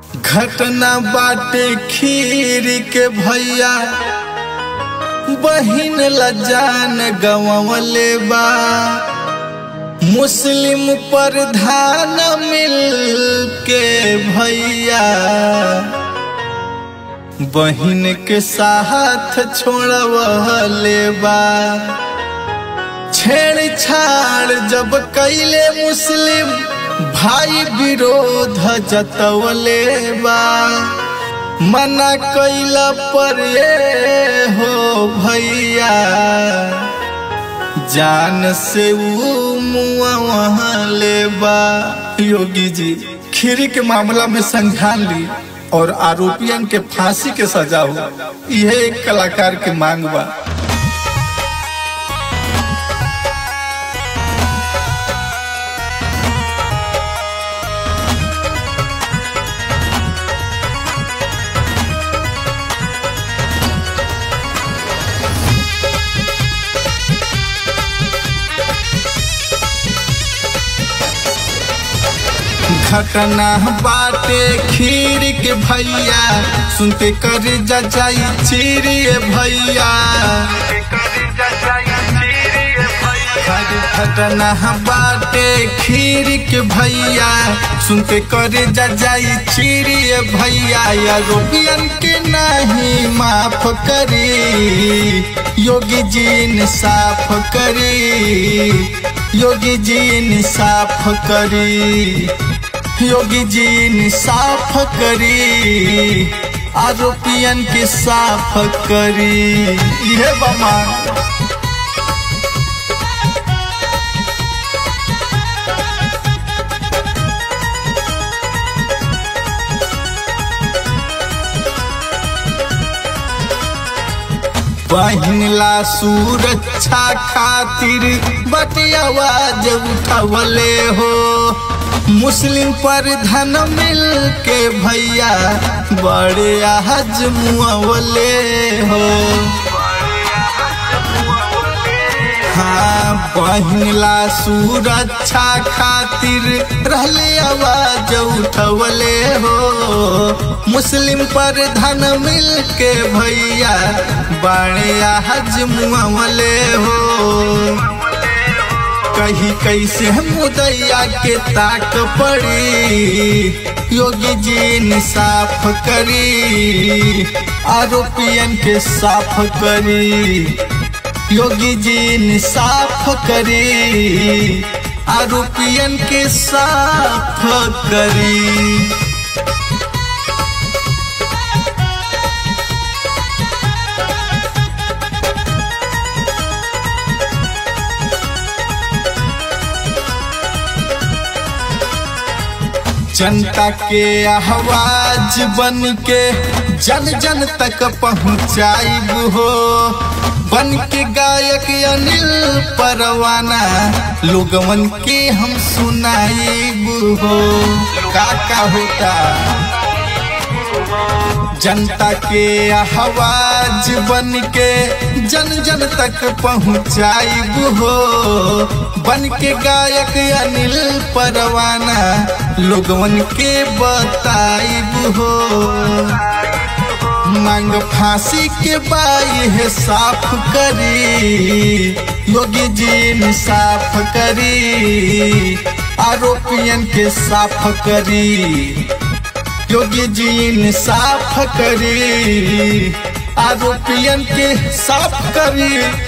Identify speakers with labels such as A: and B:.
A: घटना बाटे खीर के भैया बहिन लजान गवले बा मुस्लिम प्रधान मिल के भैया बहिन के साथ छोड़वले बा छेड़छाड़ जब कैले मुस्लिम भाई विरोध जतवले बा मना कैला पर ये हो भैया जान से ऊ मुआ वहाँ ले बा योगी जी खीरी के मामला में संज्ञान ली और आरोपियन के फांसी के सजा हो यह एक कलाकार के मांग बा घटना बाटे खीर के भैया सुनते कर जाई चीरिए भैया घटना बाटे खीर के भैया सुनते कर जाई चीरिए भैया या रोबियन के नहीं माफ करी योगी जी ने साफ करी योगी जी ने साफ करी योगी जी ने साफ करी आरोपियन के साफ करी यह बमा बहिनला सुरक्षा खातिर बटे आवाज उठवले हो मुस्लिम पर धन मिल के भैया बड़े आज मुआवले हो हाँ बहिनला सुरक्षा खातिर रहले आवाज उठवले हो मुस्लिम पर धन मिल के भैया बड़े आज मुआवले हो कही कैसे मुदैया के ताक पड़ी योगी जी ने साफ करी आरोपियन के साफ करी योगी जी ने साफ करी आरोपियन के साफ करी जनता के आवाज बन के जन जन तक पहुँचाइब हो बन के गायक अनिल परवाना लोगवन के हम सुनाइब हो का का होता जनता के आवाज बन के जन जन तक पहुँचाइब हो बन के गायक अनिल परवाना लोगवन के बताइब हो मांग फांसी के बाई है साफ करी योगी जी ने साफ करी आरोपियन के साफ करी योगी जी ने साफ करी आरोपियन के साफ करी